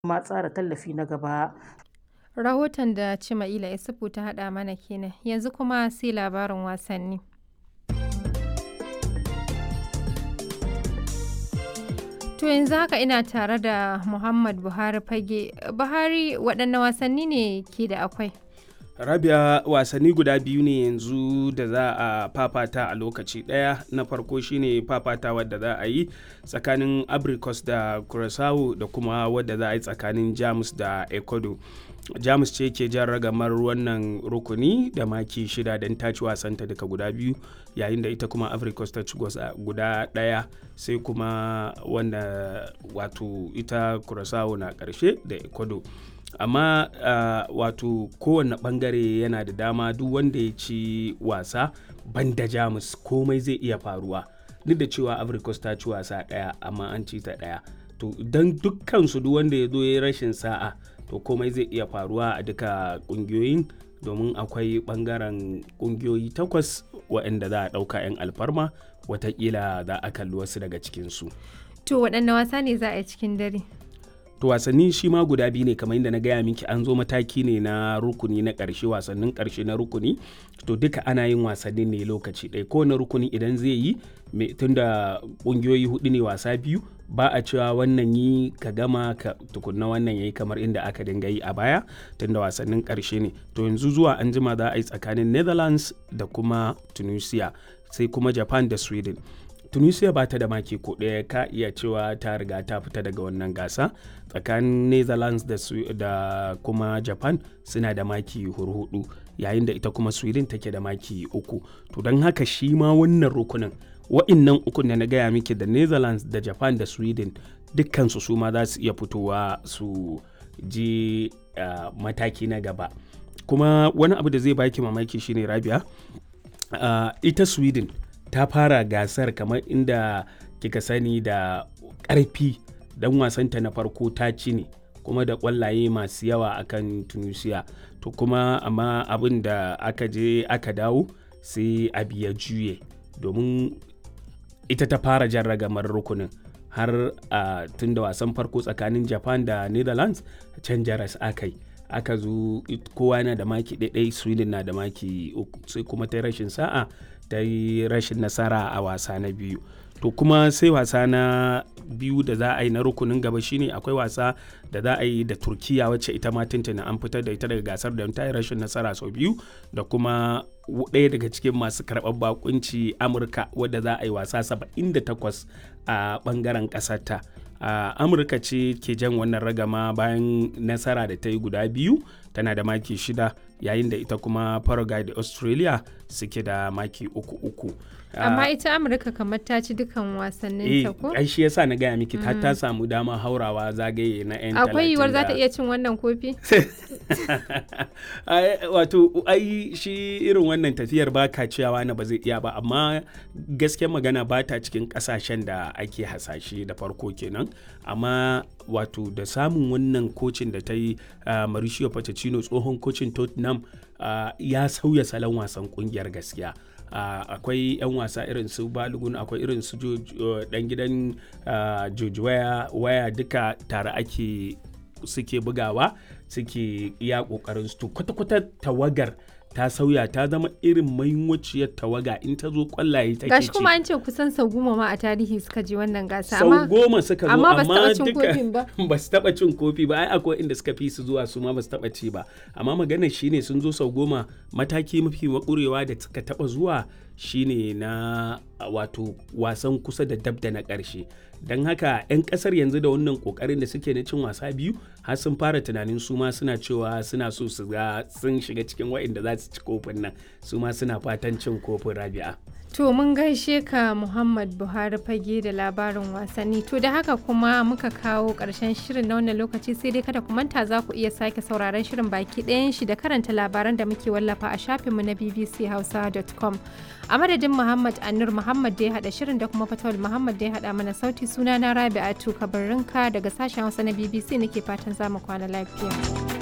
kuma tsara tallafi na gaba. Rahoton da Cima'ila Isufu ta haɗa mana kenan yanzu kuma sai labarin wasanni. To yanzu haka ina tare da Muhammad Buhari fage. Buhari waɗanne wasanni ne ke da akwai? rabia wasanni guda biyu ne yanzu da za a fafata a lokaci ɗaya na farko shine fafata wadda za a yi tsakanin abricus da curaçao da kuma wadda za a yi tsakanin jamus da ecuador jamus ce ke jan ragamar wannan rukuni da maki shida don ta ci wasanta daga guda biyu yayin da ita kuma africos ta ci guda ɗaya sai kuma wanda wato ita curaçao na ƙarshe da ecuador amma uh, wato kowane bangare yana da dama duk wanda ya ci wasa banda jamus komai zai iya faruwa duk da cewa africos ta ci wasa daya amma an ci ta daya to don dukkan su duk wanda ya zo ya rashin sa'a to komai zai iya faruwa a duka kungiyoyin domin akwai bangaren kungiyoyi takwas waɗanda za a ɗauka 'yan alfarma watakila za a kalli wasu daga cikinsu To waɗanne wasa ne za a yi cikin dare? to wasanni shi ma guda biyu ne kamar yadda na gaya miki an zo mataki ne na rukuni na ƙarshe wasannin ƙarshe na rukuni to duka ana yin wasannin ne lokaci ɗaya kowane rukuni idan zai yi tunda ƙungiyoyi hudu ne wasa biyu ba a cewa wannan yi ka gama ka tukunna wannan yayi kamar inda aka dinga yi a baya tunda wasannin ƙarshe ne to yanzu zuwa an jima za a yi tsakanin netherlands da kuma tunisia sai kuma japan da sweden tunisia ba ta da maki ko ɗaya ka iya cewa ta riga ta fita daga wannan gasa tsakanin netherlands da, da kuma japan suna da maki hurhudu yayin da ita kuma sweden take da maki uku to don haka shi ma wannan rukunin wa'innan ukun da na gaya miki da netherlands da japan da sweden dukkansu su ma za su iya fitowa su je uh, mataki na gaba kuma wani abu da zai baki mamaki shine rabia uh, ita sweden ta fara gasar kamar inda kika sani da ƙarfi dan wasanta na farko ta ci ne kuma da ƙwallaye masu yawa akan tunisia to kuma amma abin da aka je aka dawo sai abu ya juye domin ita ta fara jan ragamar rukunin har a tun da wasan farko tsakanin japan da netherlands can jaras aka yi aka zo kowa yana da maki ɗaiɗai sweden na da maki uku sai kuma ta rashin sa'a ta yi rashin nasara a wasa na biyu to kuma sai wasa na biyu da za a yi na rukunin gaba shine akwai wasa da za a yi da turkiya wacce ita ma tuntuna an fitar da ita daga gasar da ta yi rashin nasara sau biyu da kuma ɗaya daga cikin masu karɓar bakunci amurka wadda za a yi wasa 78 a ɓangaren ƙasarta a amurka ce ke jan wannan ragama bayan nasara da ta yi guda biyu tana da maki shida yayin da ita kuma paraguay da australia suke da maki uku uku amma ita amurka kamar ta ci dukan wasannin ta ko ai shi yasa na gaya miki ta ta samu dama haurawa zagaye na yan akwai yiwuwar za ta iya cin wannan kofi wato ai shi irin wannan tafiyar ba ka ciyawa na ba zai iya ba amma gaskiyar magana ba ta cikin kasashen da ake hasashe da farko kenan amma wato da samun wannan kocin da ta yi uh, Mauricio Pochettino tsohon kocin Tottenham uh, ya sauya salon wasan kungiyar gaskiya uh, akwai 'yan wasa irin su balogun akwai irin su dan gidan George waya duka tare ake suke bugawa suke iya kokarin su kwata-kwata tawagar ta sauya ta zama irin mahimmanciyar tawaga in ta zo kwallaye take gashi kuma an ce kusan sau goma ma a tarihi suka je wannan gasa sau goma suka zo amma ba su taba cin ba ba su taba cin kofi ba ai akwai inda suka fi su zuwa su ma ba su taba ci ba amma maganar shine sun zo sau goma mataki mafi makurewa da suka taba zuwa shine na wato wasan kusa da dab da na ƙarshe don haka 'yan ƙasar yanzu da wannan ƙoƙarin da suke na cin wasa biyu har sun fara tunanin su ma suna cewa suna so su ga sun shiga cikin wa'inda za su ci kofin nan su ma suna fatan cin kofin rabi'a To mun gaishe ka Muhammad Buhari fage da labarin wasanni. To da haka kuma muka kawo ƙarshen shirin na wannan lokaci sai dai kada ku manta za ku iya sake sauraron shirin baki ɗayan shi da karanta labaran da muke wallafa a shafinmu na bbchausa.com. A madadin Muhammad Anur Muhammad da ya haɗa shirin da kuma Fatawul Muhammad da ya haɗa mana sauti suna na Rabi'atu Kabarinka daga sashen Hausa na BBC nake fatan za mu kwana lafiya.